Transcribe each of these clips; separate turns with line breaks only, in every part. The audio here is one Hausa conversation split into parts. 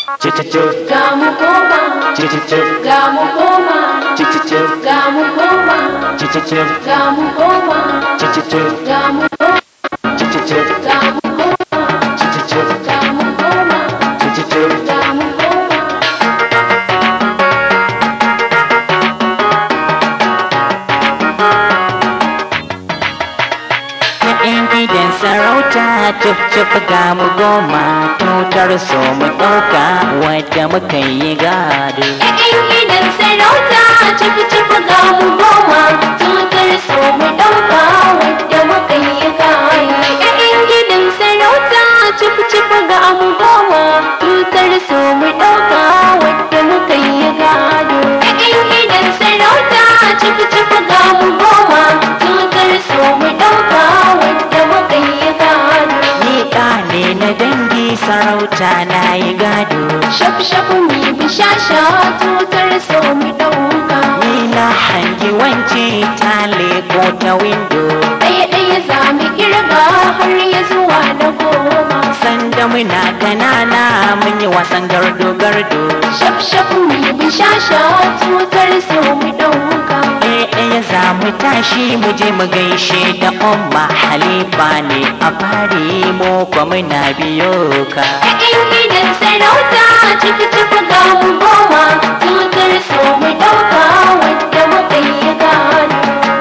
Cicicip,
ga mu koma
cicicip,
ga mu koma
cicicip,
ga mu koma
cicicip,
ga mu koma
cicicip,
ga mu koma
cicicip,
ga mu koma
cicicip,
ga mu koma
cicicip.
ga mu koma
‘Yan gidan sarauta cif cif ga mu goma tutar so mu ɗauka wadda muka yi gado.
Ƴaƴan gidan sarauta cifi cifi ga mu goma tutar so mu ɗauka wadda muka yi kaya. Ƴaƴan gidan sarauta cifi cifi ga mu goma tutar so mu ɗauka wadda muka yi gado. Ƴaƴan gidan sarauta cifi cifi ga mu goma tutar so mu ɗauka wadda muka yi gado.
Ni ɗa ne na dangi sarauta na yi gado.
Shaf shaf mi bishasha tutar so mu ɗauka.
Ni na hangi wance ta leko ta windo.
ɗaya ɗaya za mu kirga har ya zuwa na goma
Sanda muna kanana mun yi wasan gardo gardo.
shaf shaf mu yi bishasha tutar so mu ɗauka
Ɗaya ɗaya za mu tashi mu je mu gaishe da umma halifa ne a fari mu kwa muna biyo ka.
ƴaƴan gidan sarauta ciki ciki ga mu goma tutar so mu ɗauka wadda muka yi gado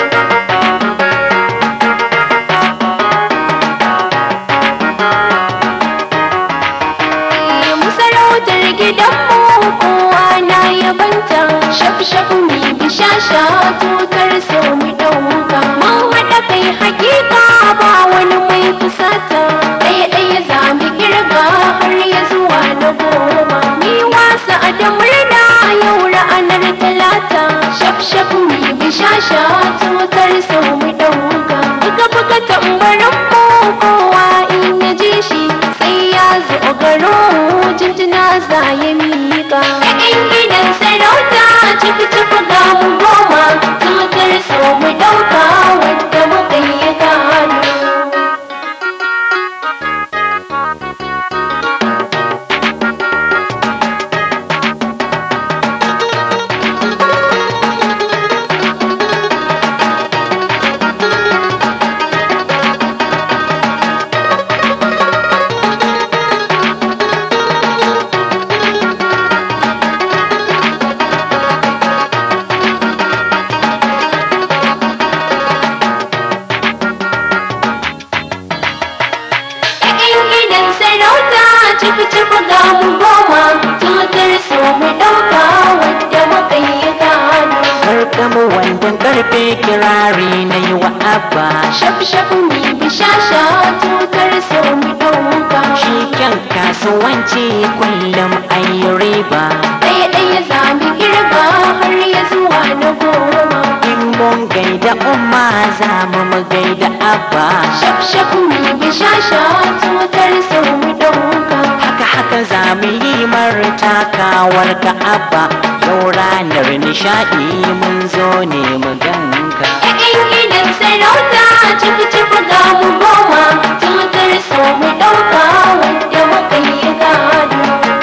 mu sarautar gidanmu kowa na yabanta shaf shaf mi bishasha tutar so mu ɗauka mun haɗa kai hakika ba wani mai fusata ɗaya ɗaya za mu kirga har ya zuwa na goma mi wasa da murna yau ranar talata shaf shaf mi bishasha tutar so mu ɗauka buga buga tambarin mu kowa in ya ji shi sai ya zo garo jinjina za ya miƙa ƴaƴan gidan sarauta ciki ciki ga mu goma tutar so mu ɗauka wadda muka yi gado ƴaƴan gidan sarauta ciki ciki ga mu goma tutar so mu ɗauka wadda muka yi gado
Karkamu wandan karfe kirari na yi wa abba.
shaf shaf mi bishasha tutar so mu ɗauka
Shi kyan kasuwanci kullum an yi riba.
ɗaya ɗaya za mu kirga har ya zuwa na goma
In mun gaida umma za mu mu gaida abba.
shaf shaf mi bishasha tutar so mu ɗauka
Haka haka za mu yi martakawar ka abba. Yau ranar nishaɗi mun zo ne mu ganka.
ƴaƴan gidan sarauta ciki ciki ga mu goma tutar so mu ɗauka wadda muka yi gado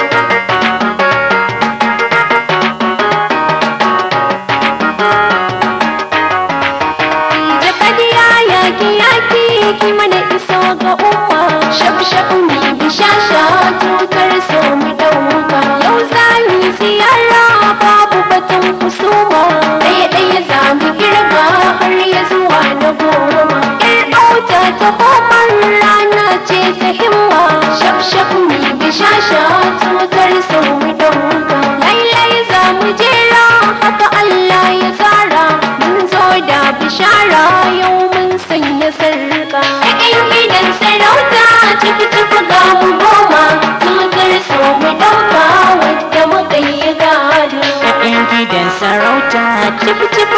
jakadiya yaki yaki ki mana iso ga umma shaf shaf mi bishasha tutar so mu ɗauka yau za mu yi ziyara babu batun husuma ɗaya ɗaya za mu kirga har ya zuwa na goma ƴar auta ta homar rana ce ta himma shaf shaf mi bishasha tutar so mu ɗauka lailai za mu jera haka Allah ya tsara mun zo da bishara yau mun sanya sarka ƴaƴan gidan sarauta ciki ciki ga mu goma tutar so mu ɗauka wadda muka yi gado
‘Ya'yan gidan sarauta
ciki ciki